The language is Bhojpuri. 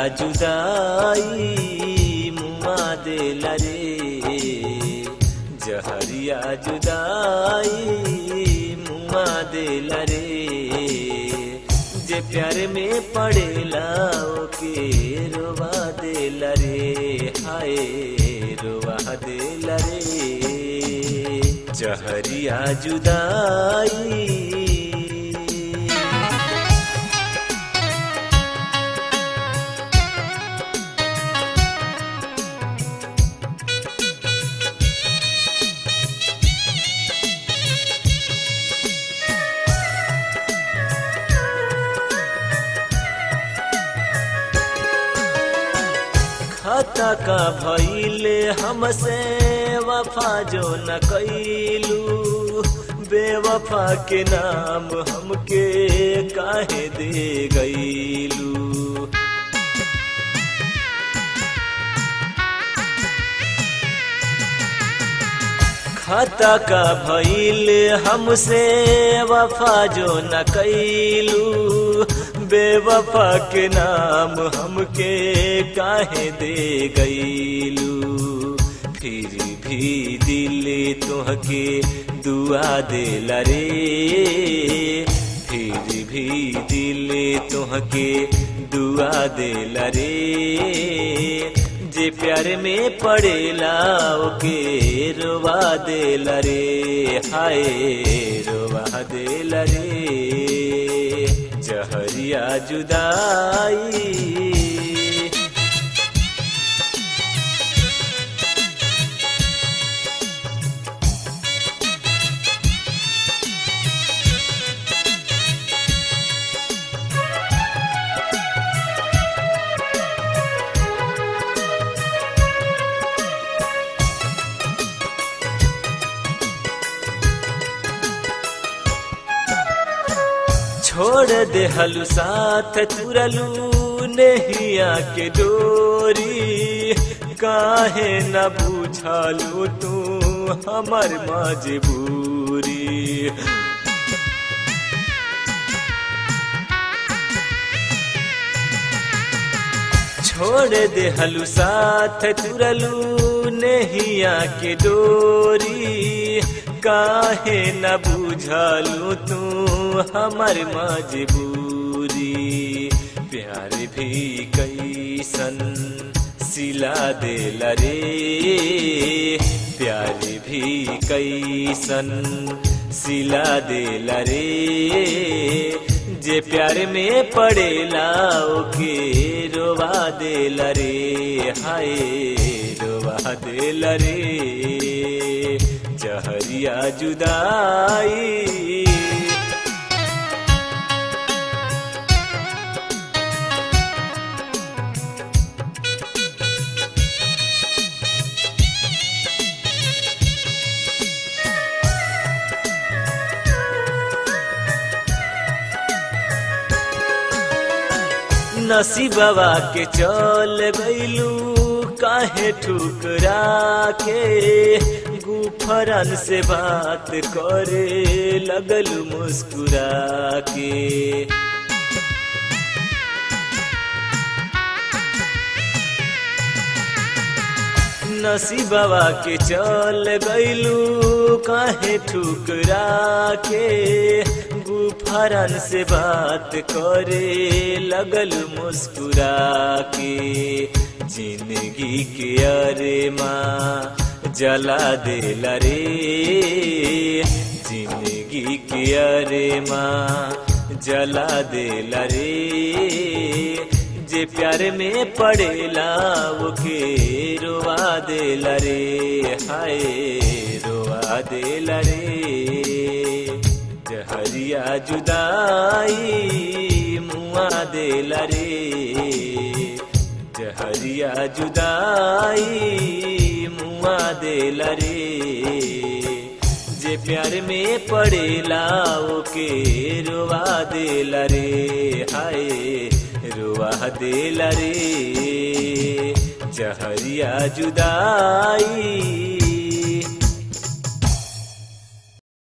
जुदाई मुआ देला रे जहरिया जुदाई मुआ देला रे जे प्यार में पड़ेला ओके रोवा देला रे हाय रोवा देला रे जहरिया जुदाई खता का भइले हमसे वफा जो न कैलू बेवफा के नाम हमके काहे दे गईलू खता का भइल हमसे वफा जो न कैलू बेवफा के नाम हमके काहे दे गईलू फिर भी दिल तुहके दुआ देला रे फिर भी दिल तुहके दुआ देला रे जे प्यार में पड़ेला ओके रोवा देला रे हाय रोवा देला रे जहरिया जुदाई छोड़ दे हलू साथ तुरलू नहिया के डोरी काहे न बुझलू तू हमर मजबूरी छोड़ दे हलू साथ तुरलू नहिया के डोरी काहे न बुझलू तू हमर मजबूरी प्यार भी कैसन सिला देला रे प्यार भी कैसन सिला देला रे जे प्यार में पड़ेला ओके रोवा देला रे हाय रोवा देला रे जहरिया जुदाई नसीबवा के चल गईलू काहे ठुकरा के गुफरन से बात करे लगल मुस्कुरा के नसीबवा के चल गईलू काहे ठुकरा के गुफरन से बात करे लगल मुस्कुरा के जिंदगी के अरे माँ जला देला रे जिंदगी के अरे माँ जला देला रे जे प्यार में पड़ेला वो के रोवा देला रे हाय रोवा देला रे जहरिया जुदाई मुआ देला रे जहरिया जुदाई मुआ देला रे जे प्यार में पड़ेला ओके रोवा देला रे हाय रोवा देला रे जहरिया जुदाई